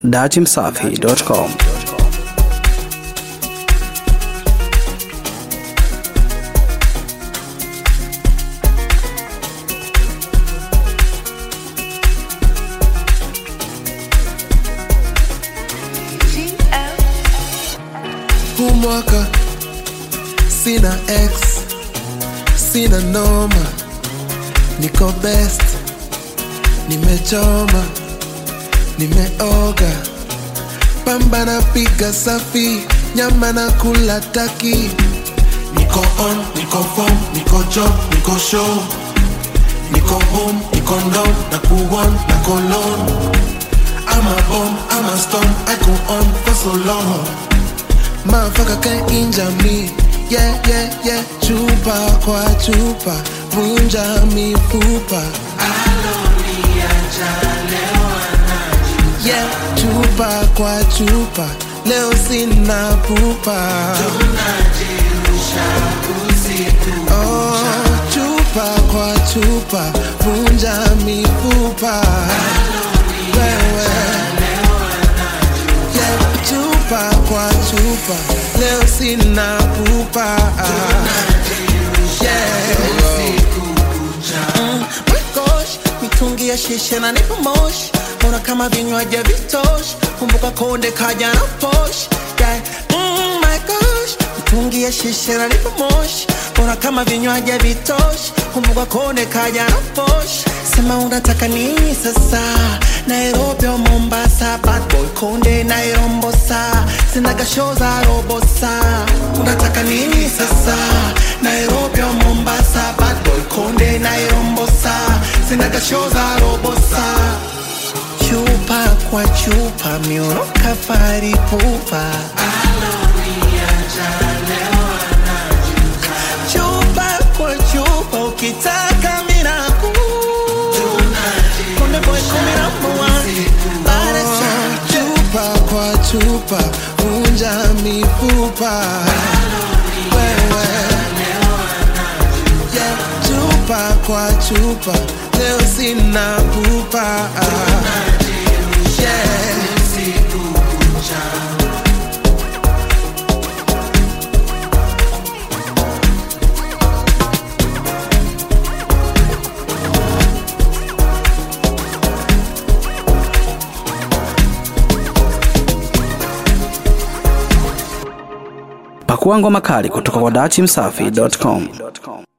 datimsafi.com huu mwaka sina ex sina noma niko best nimechoma nimeoga pamba na piga safi nyama na kula taki niko on niko form niko job niko show niko home niko down na kuon na kolon I'm a bomb, I'm a storm, I go on for so long Motherfucker can't injure me Yeah, yeah, yeah Chupa kwa chupa Vunja mifupa Yeah, chupa kwa chupa Leo sina pupa Oh, chupa kwa chupa Vunja mifupa Wewe Yeah, chupa kwa chupa leo sina pupa Mm, my gosh, mitungi ya shisha na nipo moshi mbona kama vinywaji vitoshi kumbuka konde kaja na posh yeah. mm, my gosh, mitungi ya shisha na nipo moshi mbona kama vinywaji vitoshi kumbuka konde kaja na posh sema unataka nini sasa nairobi au mombasa bad boy konde nairombosa sinaga show za robosa unataka nini sasa nairobi au mombasa bad boy konde nairombosa sinaga show za robosa chupa kwa chupa miuno kafari pupa chupa kwa chupa ukitaka miraku konde boy kumi na moja Baada ya chupa kwa chupa vunja mifupa wewe yeah, chupa kwa chupa leo sina pupa yeah. pakua ngoma kali kutoka kwa datimsafi.com